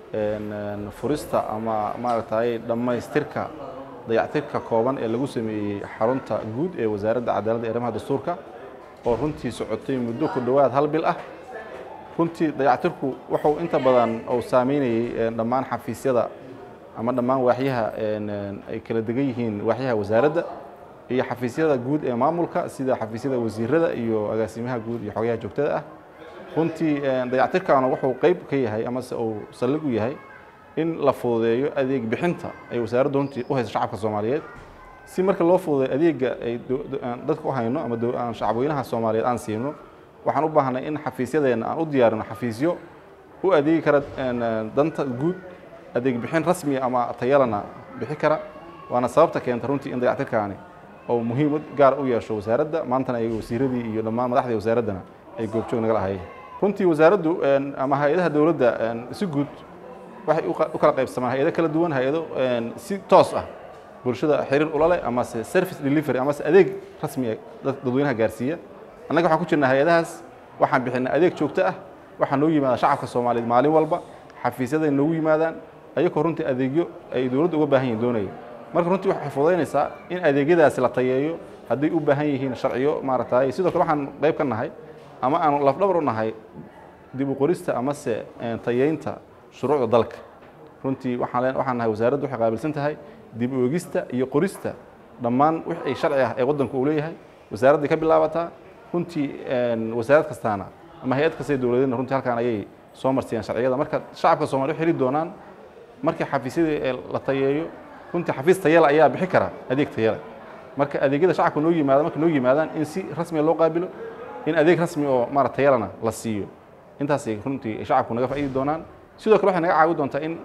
furista ama maaragtay dhammaystirka dayactirka kooban ee lagu sameeyey xarunta guud ee wasaaradda cadaaladda arrimaha dastuurka oo runtii socotay muddo ku dhowaad hal bil ah runtii dayactirku wuxuu inta badan uu saameynayey dhammaan xafiisyada ama dhammaan waaxyaha ay kala degan yihiin waaxyaha wasaaradda iyo xafiisyada guud ee maamulka sida xafiisyada wasiirada iyo agaasimaha guud iyo xogayaha joogtada ah runtii dayactirkaana wuxuu qeyb ka yahay amase uu saldhig u yahay in la fududeeyo adeeg bixinta ay wasaaraddu runtii u hayso shacabka soomaaliyeed si marka loo fududeeyo adeega ay dadka u hayno ama shacabweynaha soomaaliyeed aan siino waxaan u baahnay in xafiisyadeenna aan u diyaarino xafiisyo u adeegi kara danta guud adeeg bixin rasmiya ama tayalana bixi kara waana sababta keenta runtii in dayactirkaani oo muhiimad gaar u yeesho wasaaradda maantana ay wasiiradii iyo dhammaan madaxdii wasaaraddana ay goobjoog nagala ahayeen runtii wasaaraddu ama hay-adaha dowladda si guud waxay u kala qaybsamaan hay-ado kala duwan hay-ado si toos ah bulshada xiriir ula leh amase service delivery amase adeeg rasmiya dadweynaha gaarsiiya annaga waxaan ku jirnaa hay-adahaas waxaan bixinaa adeeg joogto ah waxaa noo yimaada shacabka soomaaliyeed maalin walba xafiisyaday noogu yimaadaan ayagoo runtii adeegyo ay dowladda uga baahan yihin doonaya marka runtii waxay fududaynaysaa in adeegyadaasi la tayeeyo hadday u baahan yihiin sharciyo maaragtay sidoo kale waxaan qayb ka nahay ama aan lafdhabar u nahay dib u qorista amase tayeynta shuruucda dalka runtii waxaan waxaan nahay wasaaraddu waxay qaabilsan tahay dib u eegista iyo qorista dhammaan wix ay sharci ah ee waddanku uu leeyahay wasaaradday ka bilaabataa runtii wasaarad kastaana ama hay-ad kasta dowladeedna runtii halkaan ayay soo marsiyaan sharciyada marka shacabka soomaliya waxay heli doonaan markii xafiisyadii la tayeeyo runtii xafiis tayale ayaa bixi kara adeeg tayale marka adeegyada shacabka noo yimaada marka noo yimaadaan in si rasmiya loo qaabilo in adeeg rasmi oo maara tayalana la siiyo intaasay runtii shacabku naga faa'iidi doonaan sidoo kale waxay naga caawi doontaa in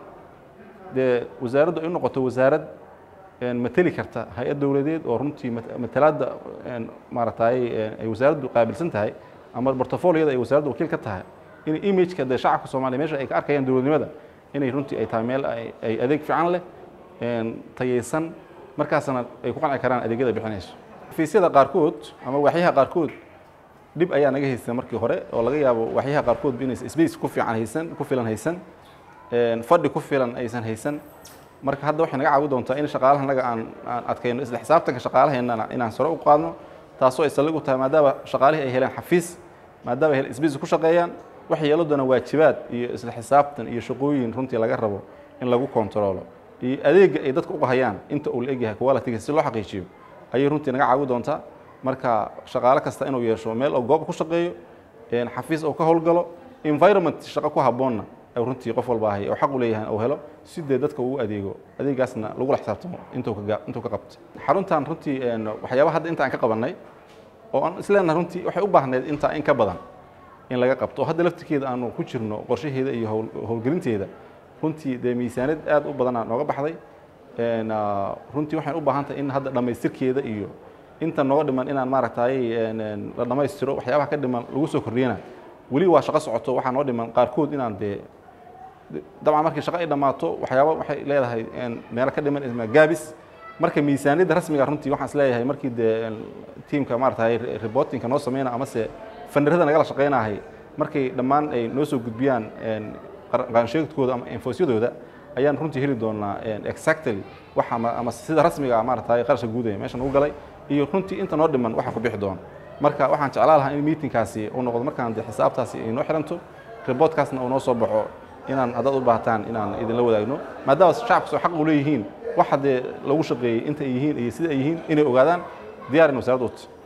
dee wasaaraddu ay u noqoto wasaarad mateli karta hay-ad dowladeed oo runtii matalaadda maaragtay ay wasaaraddu qaabilsan tahay ama portfoliyada ay wasaaraddu wakiil ka tahay in imageka dee shacabka soomaaliya meesha ay ka arkayaan dowladnimada inay runtii ay tahay meel ay adeeg fiican leh tayaysan markaasna ay ku qanci karaan adeegyada bixinayso xafiisyada qaarkood ama waaxyaha qaarkood dhib ayaa naga haysan markii hore oo laga yaabo waaxyaha qaarkood inaysan space ku fiican haysan ku filan haysan fadhi ku filan aysan haysan marka hadda waxay naga caawi doontaa in shaqaalaha naga aan aan adkayno isla xisaabtanka shaqaalaheennana inaan sare u qaadno taasoo ay saldhig u tahay maadaama shaqaalihii ay heleen xafiis maadaama ay heleen space ku shaqeeyaan waxay yeelo doonaan waajibaad iyo isla xisaabtan iyo shaqooyin runtii laga rabo in lagu kontaroolo iyo adeega ay dadka uga hayaan inta uu la egyahay quality si loo xaqiijiyo ayay runtii naga caawi doontaa marka shaqaale kasta inuu yeesho meel oo goob ku shaqeeyo xafiis oo ka howlgalo environment shaqo ku habboonna runtii qof walba ahay oo xaq u leeyahay uu helo si dee dadka uu adeego adeegaasna lagula xisaabtamo intuu ka intuu ka qabto xaruntan runtii waxyaabaha hadda inta aan ka qabannay oo aan isleenahay runtii waxay u baahneed intaa in ka badan in laga qabto oo hadda laftirkeeda aanu ku jirno qorshaheeda iyo howlgelinteeda runtii dee miisaaniyad aad u badanaa nooga baxday runtii waxay u baahan tahay in hadda dhammaystirkeeda iyo inta nooga dhiman inaan maaragtay la dhammaystiro waxyaabaha ka dhiman lagu soo kordhiyana weli waa shaqo socoto waxaa noo dhiman qaarkood inaan dee dabcan markii shaqo ay dhammaato waxyaaba waxay leedahay meelo ka dhiman isma gaabis marka miisaaniyadda rasmiga runtii waxaan isleeyahay markii dee tiimka maaragtay reportingka noo sameyna amase fandarada nagala shaqeynahay markay dhammaan ay noo soo gudbiyaan qaansheegdkooda ama infosyadooda ayaan runtii heli doonaa exactly waxa ama sida rasmiga maaragtay qarashka guudaya meeshan ugu galay iyo runtii inta noo dhiman waxa ku bixi doona marka waxaan jeclaa lahaa in meetingkaasi uu noqdo markaan de xisaabtaasi ay noo xiranto reportkaasna uu noo soo baxo inaan haddaad u baahataan inaan idinla wadaagno maadaama shacabku soo xaq u leeyihiin waxa dee lagu shaqeeyey inta ay yihiin iyo sida ay yihiin inay ogaadaan diyaar in wasaaradda u